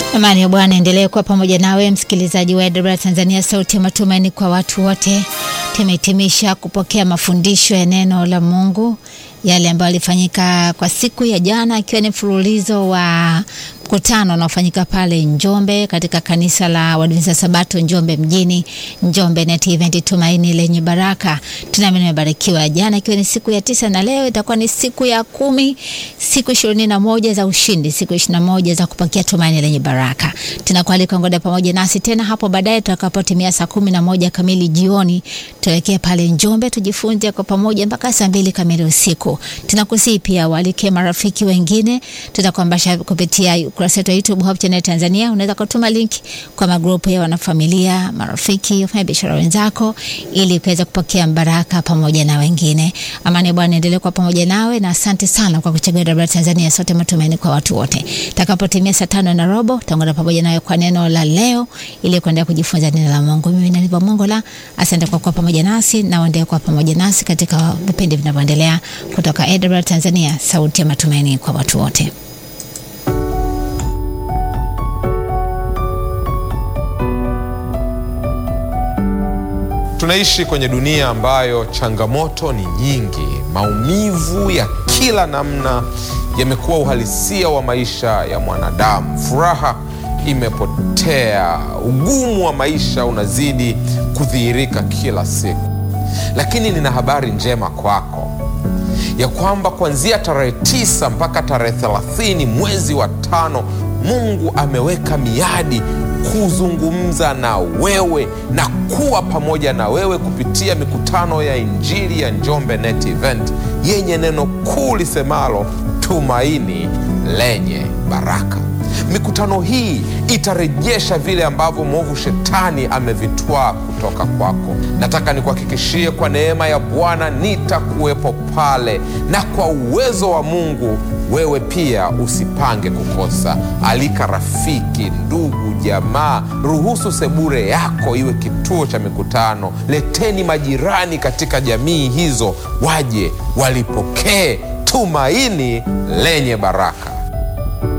Amani ya Bwana endelee kuwa pamoja nawe msikilizaji wa AWR Tanzania, sauti ya matumaini kwa watu wote. Tumehitimisha kupokea mafundisho ya neno la Mungu yale ambayo yalifanyika kwa siku ya jana, ikiwa ni mfululizo wa mkutano unaofanyika pale Njombe katika kanisa la Waadventista Sabato Njombe mjini, Njombe Net Event, tumaini lenye baraka. Tunaamini umebarikiwa. Jana ikiwa ni siku ya tisa na leo itakuwa ni siku ya kumi, siku ishirini na moja za ushindi, siku ishirini na moja za kupakia tumaini lenye baraka. Tunakualika ngoja pamoja nasi tena hapo baadaye tutakapotimia saa kumi na moja kamili jioni, tuelekee pale Njombe tujifunze kwa pamoja mpaka saa mbili kamili usiku. Tunakusii pia walike marafiki wengine, tutakuambasha kupitia ukurasa wetu wa YouTube Hope Channel Tanzania. Unaweza kutuma link kwa magrupu ya wanafamilia, marafiki, wafanya biashara wenzako, ili kuweza kupokea baraka pamoja na wengine. Amani ya Bwana endelee kuwa pamoja nawe, na asante sana kwa kuchagua AWR Tanzania, sote matumaini kwa watu wote. Takapotimia saa tano na robo tutaungana pamoja nawe kwa neno la leo, ili kuendelea kujifunza neno la Mungu. Mimi ni Niva Mungu la asante kwa kuwa pamoja nasi na uendelee kuwa pamoja nasi katika vipindi vinavyoendelea kutoka AWR Tanzania, sauti ya matumaini kwa watu wote. Tunaishi kwenye dunia ambayo changamoto ni nyingi. Maumivu ya kila namna yamekuwa uhalisia wa maisha ya mwanadamu. Furaha imepotea, ugumu wa maisha unazidi kudhihirika kila siku. Lakini nina habari njema kwako ya kwamba kuanzia tarehe tisa mpaka tarehe thelathini mwezi wa tano Mungu ameweka miadi kuzungumza na wewe na kuwa pamoja na wewe kupitia mikutano ya Injili ya Njombe Net Event yenye neno kuu lisemalo tumaini lenye baraka. Mikutano hii itarejesha vile ambavyo mwovu shetani amevitwaa kutoka kwako. Nataka nikuhakikishie kwa neema ya Bwana nitakuwepo pale, na kwa uwezo wa Mungu wewe pia usipange kukosa. Alika rafiki, ndugu, jamaa, ruhusu sebure yako iwe kituo cha mikutano. Leteni majirani katika jamii hizo, waje walipokee tumaini lenye baraka.